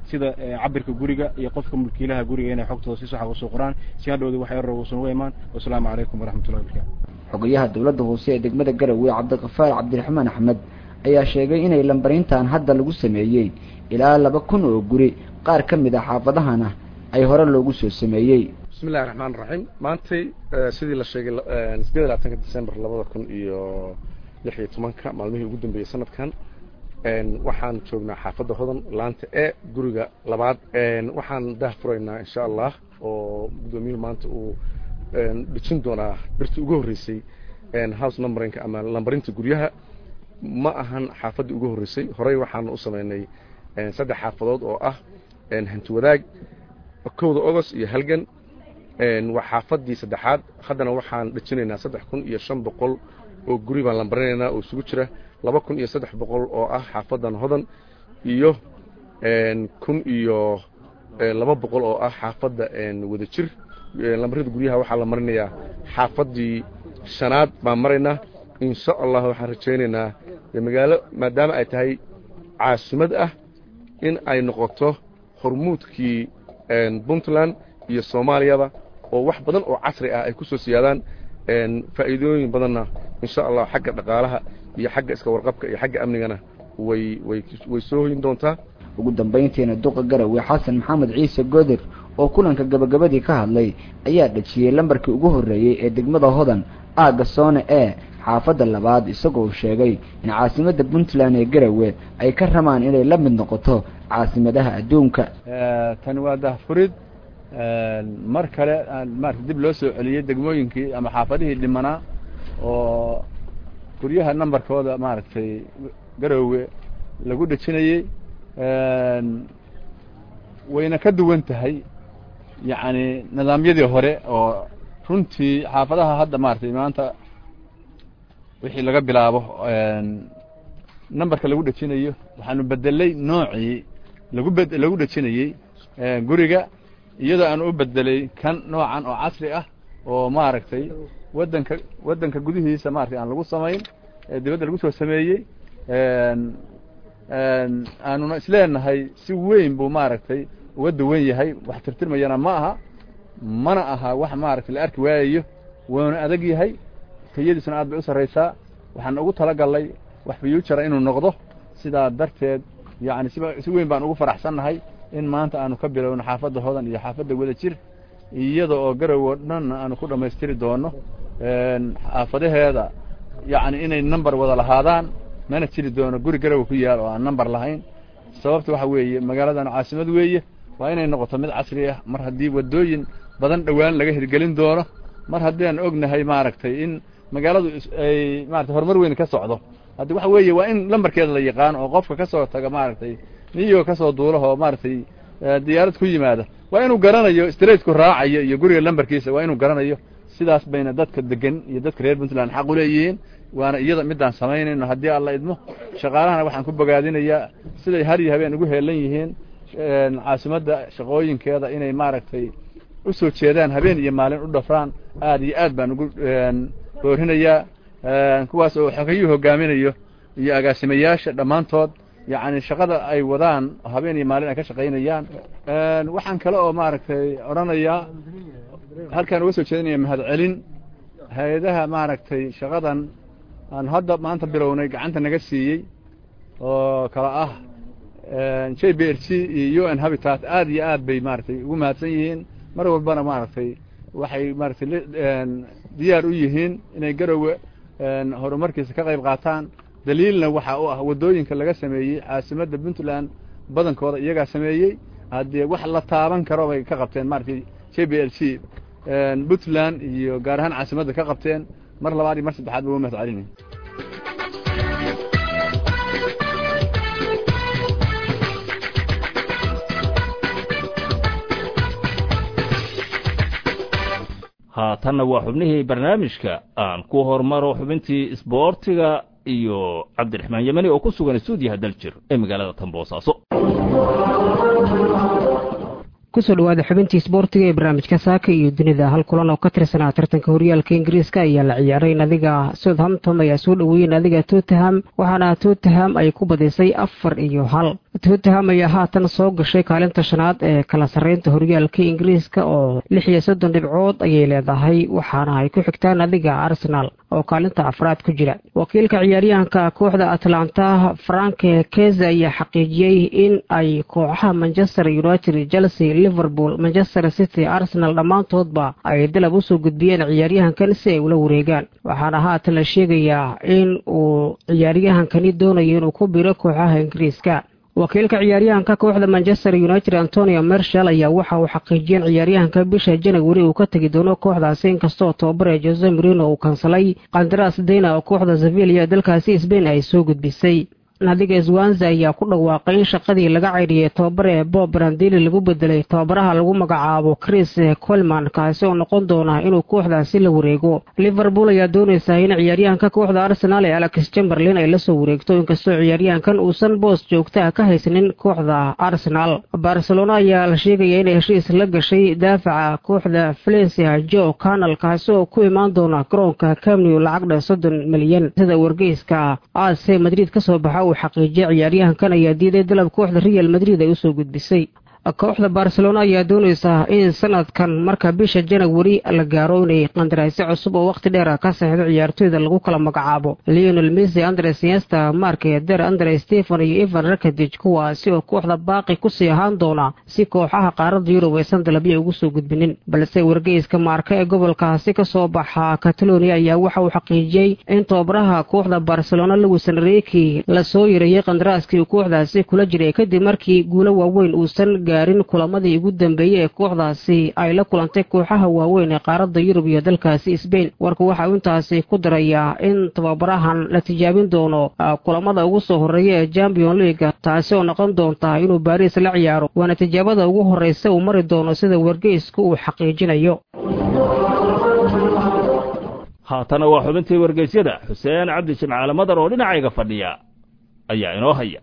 [SPEAKER 18] sida cabirka guriga iyo qofka mulkiilaha guriga inay xogtooda si saxa usoo qoraan si hadhowda wax yar uusan uga imaan wasalaamu calaykum waraxmatullahi wabarakatu
[SPEAKER 15] xogayaha dowladda hoose ee degmada garowe cabdiqafaar cabdiraxmaan axmed ayaa sheegay inay lambarintan hadda lagu sameeyey ilaa laba kun oo guri qaar ka mid a xaafadahana ay hore loogu soo sameeyey
[SPEAKER 4] bismillahi raxmaan raxiim maantay sidii la sheegay sideed labaatanka december labada kun iyo lix iyo tobanka maalmihii ugu dambeeyey sanadkan waxaan joognaa xaafadda hodan laanta e guriga labaad waxaan daah furaynaa insha allah oo guddoomiyuhu maanta uu dhijin doonaa birtii ugu horreysay house numberinka ama lambarinta guryaha ma ahan xaafaddii ugu horreysay horey waxaan u samaynay saddex xaafadood oo ah hanti wadaag kowda agost iyo halgan waa xaafaddii saddexaad haddana waxaan dhejinaynaa saddex kun iyo shan boqol oo guri baan lambarinaynaa oo isugu jira laba kun iyo saddex boqol oo ah xaafaddan hodan iyo kun iyo laba boqol oo ah xaafadda wada jir lambarada guryaha waxaa la marinayaa xaafaddii shanaad baan maraynaa insha allah waxaan rajaynaynaa magaalo maadaama ay tahay caasimad ah in ay noqoto hormuudkii puntland iyo soomaaliyaba oo wax badan oo casri ah ay ku soo siyaadaan faa'iidooyin badanna insha allah xagga dhaqaalaha iyo xagga iska warqabka iyo xagga amnigana way way way soo hoyin doontaa
[SPEAKER 15] ugu dambayntiina duqa garowe xasan maxamed ciise goodir oo kulanka gabagabadii ka hadlay ayaa dhejiyey lambarkii ugu horreeyey ee degmada hodan aagga soone ee xaafadda labaad isagoo sheegay in caasimadda puntland ee garowe ay ka rabaan inay la mid noqoto caasimadaha adduunka
[SPEAKER 19] tani waa dahfurid mar kale maarata dib loo soo celiyey degmooyinkii ama xaafadihii dhimanaa oo guryaha nambarkooda maaragtay garowe lagu dhejinayey wayna ka duwan tahay yacni nidaamyadii hore oo runtii xaafadaha hadda maaragtay maanta wixii laga bilaabo nambarka lagu dhejinayo waxaanu bedelay noocii lagu bed lagu dhejinayey guriga iyadoo aan u bedelay kan noocan oo casri ah oo maaragtay waddanka waddanka gudihiisa maratay aan lagu samayn ee dibadda lagu soo sameeyey aanuna isleenahay si weyn buu maaragtay uga duwan yahay wax tirtirmayana ma aha mana aha wax maaragtay la arki waayayo wuuna adag yahay tayadiisuna aad bay u sarraysaa waxaan ugu talagalnay wax future inuu noqdo sidaa darteed yacni siba si weyn baan ugu faraxsannahay in maanta aanu ka bilowno xaafadda hodan iyo xaafadda wada jir iyada oo garow oo dhan aanu ku dhammaystiri doono xaafadaheeda yacni inay number wada lahaadaan mana jiri doono guri garowa ku yaal oo aan number lahayn sababta waxa weeye magaaladan caasimad weeye waa inay noqoto mid casri ah mar haddii waddooyin badan dhowaan laga hirgelin doono mar haddii aan ognahay maaragtay in magaaladu ay maarata horumar weyn ka socdo haddi waxa weeye waa in lambarkeeda la yaqaano oo qofka ka soo taga maaragtay niyo ka soo duulahoo maaragtay diyaarad ku yimaada waa inuu garanayo straightku raacayo iyo guriga lambarkiisa waa inuu garanayo sidaas bayna dadka degan iyo dadka reer puntland xaq u leeyihiin waana iyada midaan samaynayno haddii alla idmo shaqaalahana waxaan ku bogaadinayaa siday har iyo habeen ugu heelan yihiin caasimadda shaqooyinkeeda inay maaragtay u soo jeedaan habeen iyo maalin u dhafraan aad iyo aad baan ugu boorinayaa kuwaas oo xogayuu hogaaminayo iyo agaasimayaasha dhammaantood yacni shaqada ay wadaan habeen iyo maalin ay ka shaqaynayaan waxaan kale oo maaragtay odhanayaa halkaan uga soo jeedinaya mahadcelin hay-adaha maaragtay shaqadan aan hadda maanta bilownay gacanta naga siiyey oo kala ah j b r g iyo u n habitat aad iyo aad bay maaragtay ugu mahadsan yihiin mar walbana maaragtay waxay maaragtay diyaar u yihiin inay garowe horumarkiisa ka qayb qaataan daliilna waxa u ah waddooyinka laga sameeyey caasimadda puntland badankooda iyagaa sameeyey haddee wax la taaban karo bay ka qabteen maaragtay j b l g puntland iyo gaar ahaan caasimadda ka qabteen mar labaad iyo mar saddexaad ba uga mahad celinay
[SPEAKER 1] haatanna waa xubnihii barnaamijka aan ku hormaro xubintii isboortiga iyo cabdiraxmaan yemani oo ku sugan stuudiyaha daljir ee magaalada tanboosaaso
[SPEAKER 20] kusoo dhawaada xubintii isboortiga ee barnaamijka saaka iyo dunida hal kulan oo ka tirsanaa tartanka horyaalka ingiriiska ayaa la ciyaaray nadiga southampton ayaa soo dhoweeyey nadiga tottenham waxaana tottenham ay ku badisay afar iyo hal tottenham ayaa haatan soo gashay kaalinta shanaad ee kala sarreynta horyaalka ingiriiska oo lix iyo soddon dhibcood ayay leedahay waxaana ay ku xigtaa nadiga arsenal oo kaalinta afraad ku jira wakiilka ciyaaryahanka kooxda atlanta frank keze ayaa xaqiijiyey in ay kooxaha manchester united chelsea liverpool manchester city arsenal dhammaantoodba ay dalab usoo gudbiyeen ciyaaryahankan si ay ula wareegaan waxaana haatan la sheegayaa in uu ciyaaryahankani doonayo inuu ku biro kooxaha ingiriiska wakiilka ciyaaryahanka kooxda manchester united antonio mershal ayaa waxa uu xaqiijiyeen ciyaaryahanka bisha janawari uu ka tegi doono kooxdaasi inkastoo tobabare jose marino uu kansalay kandaras dena oo kooxda sevilla dalkaasi sbain ay soo gudbisay nadiga swanza ayaa ku dhawaaqay in shaqadii laga caydhiyey tobabare bob brandili lagu bedelay tababaraha lagu magacaabo chris colman kaasi oo noqon doona inuu kooxdaasi la wareego liverpool ayaa doonaysaa in ciyaaryahanka kooxda arsenal ee alex chamberlain ay lasoo wareegto inkastoo ciyaaryahankan uusan boos joogtaa ka haysanin kooxda arsenal barcelona ayaa la sheegaya inay heshiis la gashay daafaca kooxda valencia jo canal kaasi oo ku imaan doona garoonka camnew lacagdha soddon milyan sida wargeyska ac madrid kasoo baxa uu xaqiijiyay ciyaaryahankan ayaa diiday dalab kooxda real madrid ay usoo gudbisay kooxda barcelona ayaa doonaysaa in sanadkan marka bisha janawari la gaaro inay qandaraasyo cusub oo wakhti dheer ka saxiixdo ciyaartoyda lagu kala magacaabo leonel messi andres yesta mark eder andre stephen iyo evan rakadij kuwaasi oo kooxda baaqi kusii ahaan doona si kooxaha qaaradda yurub aysan dalabyo ugu soo gudbinin balse wargeyska maarka ee gobolkaasi kasoo baxa catalonia ayaa waxa uu xaqiijiyey in tobabaraha kooxda barcelona lewison reki lasoo yareeyey qandaraaskii uu kooxdaasi kula jiray kadib markii guulo waaweyn uusan gaarin kulamadii ugu dambeeyey ee kooxdaasi ay la kulantay kooxaha waaweyn ee qaaradda yurub iyo dalkaasi sbain warku waxa uu intaasi ku darayaa in tababarahan la tijaabin doono kulamada ugu soo horreeya ee champion leaga taasi oo noqon doonta inuu baariis la ciyaaro waana tijaabada ugu horreysa uu mari doono sida wargeysku uu xaqiijinayo
[SPEAKER 1] haatana waa xubintii wargeysyada xuseen cabdi jimcaale madar oo dhinacayga fadhiya ayaa inoo haya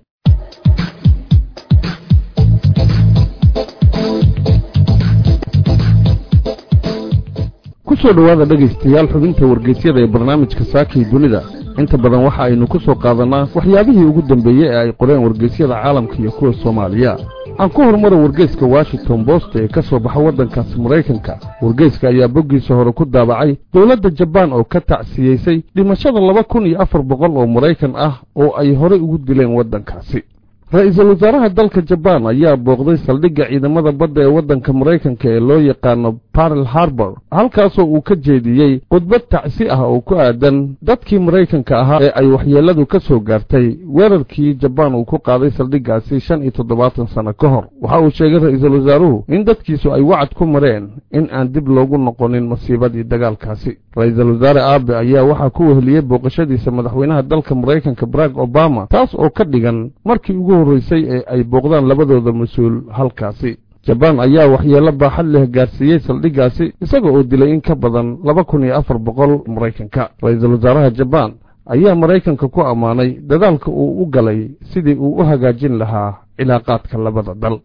[SPEAKER 4] kusoo dhowaada dhegaystayaal xubinta wargeysyada ee barnaamijka saakii dunida inta badan waxa aynu ku soo qaadanaa waxyaabihii ugu dambeeyey ee ay qoreen wargeysyada caalamka iyo kuwa soomaaliya aan ku horumara wargeyska washington bost ee ka soo baxa waddankaasi maraykanka wargeyska ayaa boggiisa hore ku daabacay dowladda jabaan oo ka tacsiyeysay dhimashada laba kun iyo afar boqol oo maraykan ah oo ay horey ugu dileen waddankaasi ra-iisul wasaaraha dalka jabaan ayaa booqday saldhigga ciidamada badda ee waddanka maraykanka ee loo yaqaano barrel harbor halkaasoo uu ka jeediyey khudbad tacsi ah oo ku aadan dadkii maraykanka ahaa ee ay waxyeelladu ka soo gaartay weerarkii jabaan uu ku qaaday saldhiggaasi shan iyo toddobaatan sanno ka hor waxa uu sheegay ra-iisul wasaaruhu in dadkiisu ay wacad ku mareen in aan dib loogu noqonin masiibadii dagaalkaasi ra-iisul wasaare aabe ayaa waxaa ku weheliyey booqashadiisa madaxweynaha dalka maraykanka barack obama taas oo ka dhigan markii ugu horreysay ee ay booqdaan labadooda mas-uul halkaasi jabaan ayaa waxyeello baaxad leh gaarsiiyey saldhiggaasi isaga oo dilay in ka badan laba kun iyo afar boqol maraykanka ra-iisul wasaaraha jabaan ayaa maraykanka ku ammaanay dadaalka uu u galay sidii uu u hagaajin lahaa cilaaqaadka labada dal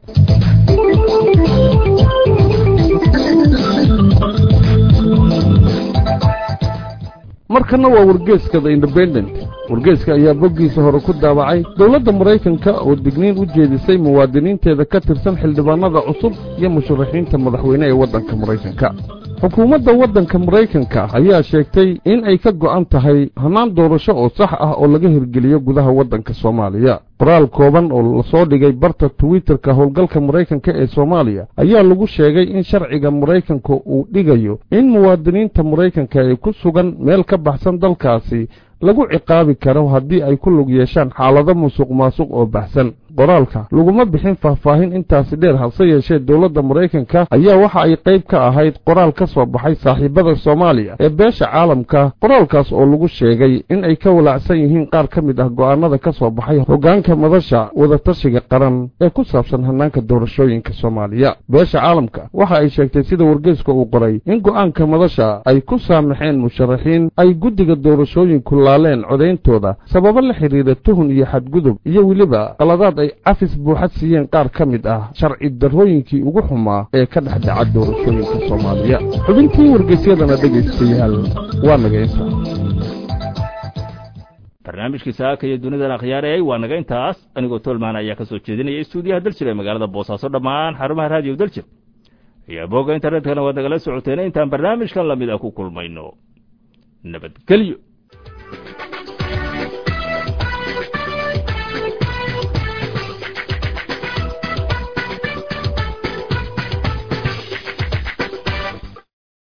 [SPEAKER 4] markana waa wargeeska the independent wargeeska ayaa boggiisa hore ku daabacay dowladda maraykanka oo digniin u jeedisay muwaadiniinteeda ka tirsan xildhibaanada cusub iyo musharaxiinta madaxweyne ee waddanka maraykanka xukuumadda waddanka maraykanka ayaa sheegtay in ay ka go'an tahay hannaan doorasho oo sax ah oo laga hirgeliyo gudaha waddanka soomaaliya qoraal kooban oo lasoo dhigay barta twitterka howlgalka maraykanka ee soomaaliya ayaa lagu sheegay in sharciga maraykanka uu dhigayo in muwaadiniinta maraykanka ee ku sugan meel ka baxsan dalkaasi lagu ciqaabi karo haddii ay ku lug yeeshaan xaalado musuq maasuq oo baxsan qoraalka laguma bixin faahfaahin intaasi dheer hase yeeshee dowladda maraykanka ayaa waxa ay qayb ka ahayd qoraal ka soo baxay saaxiibada soomaaliya ee beesha caalamka qoraalkaas oo lagu sheegay in ay ka walaacsan yihiin qaar ka mid ah go'aanada ka soo baxay hoggaanka madasha wadatashiga qaran ee ku saabsan hannaanka doorashooyinka soomaaliya beesha caalamka waxa ay sheegtay sida wargeyska uu qoray in go'aanka madasha ay ku saamaxeen musharaxiin ay guddiga doorashooyinku laaleen codayntooda sababo la xidhiira tuhun iyo xadgudub iyo weliba qaladaad ay cafis buuxad siiyeen qaar ka mid ah sharci darrooyinkii ugu xumaa ee ka dhex dhaca doorashooyinka soomaaliya xubintii wargeysyadana dhegaystayaal waa naga inta
[SPEAKER 1] barnaamijkii saaka iyo dunidan akhyaarayay waa naga intaas anigoo tolmaan ayaa ka soo jeedinaya istuudiyaha daljir ee magaalada boosaaso dhammaan xarumaha raadiyo daljir iyo bogga internetkana waad nagala socoteen intaan barnaamijkan lamid ah ku kulmayno nabadgelyo